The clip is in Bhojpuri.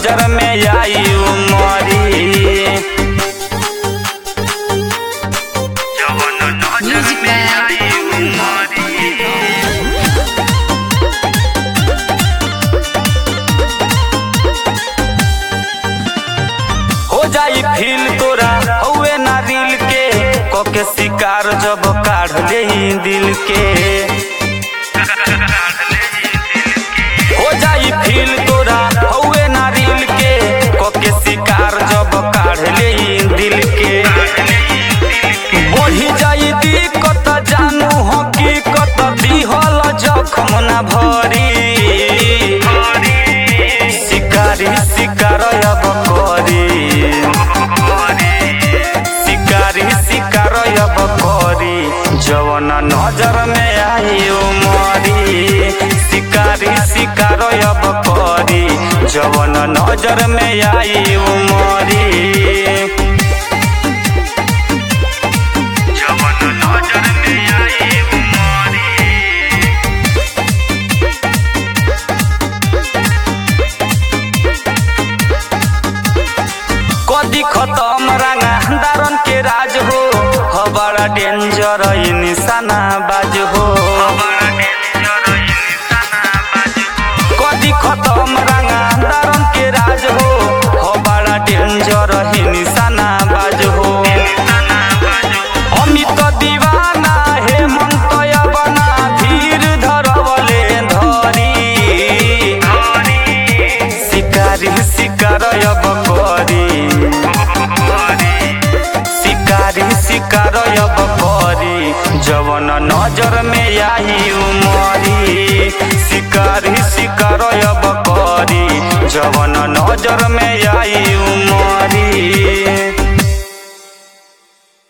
नजर में आई उमरी जवन नजर Music में Man. आई उमरी हो जाई फील तोरा हौवे ना रील के कोके शिकार जब काढ़ ले दिल के हो जाई फील तोरा हौवे ना रील के कोके शिकार जब काढ़ ले दिल के बढ़ी जाई दिक्कत जानू हकीकत दिहल जखम ना भरी शिकारी शिकार अब करी शिकारी शिकार अब करी जवन नजर में आई उमरी शिकारी शिकार अब करी जवन नजर में आई उमरी जवन नजर में आई उमरी कदी खतम रांगा दारन के राज हो ह बड़ा डेंजर ई निशाना बाज हो कदी खतम रांगा दारन के राज हो ह बड़ा डेंजर ई निशाना बाज हो अमित दीवाना हेमंत यवना धीर धरवले धरी शिकारी शिकार अब करी शिकारी शिकार अब करी जवन नजर में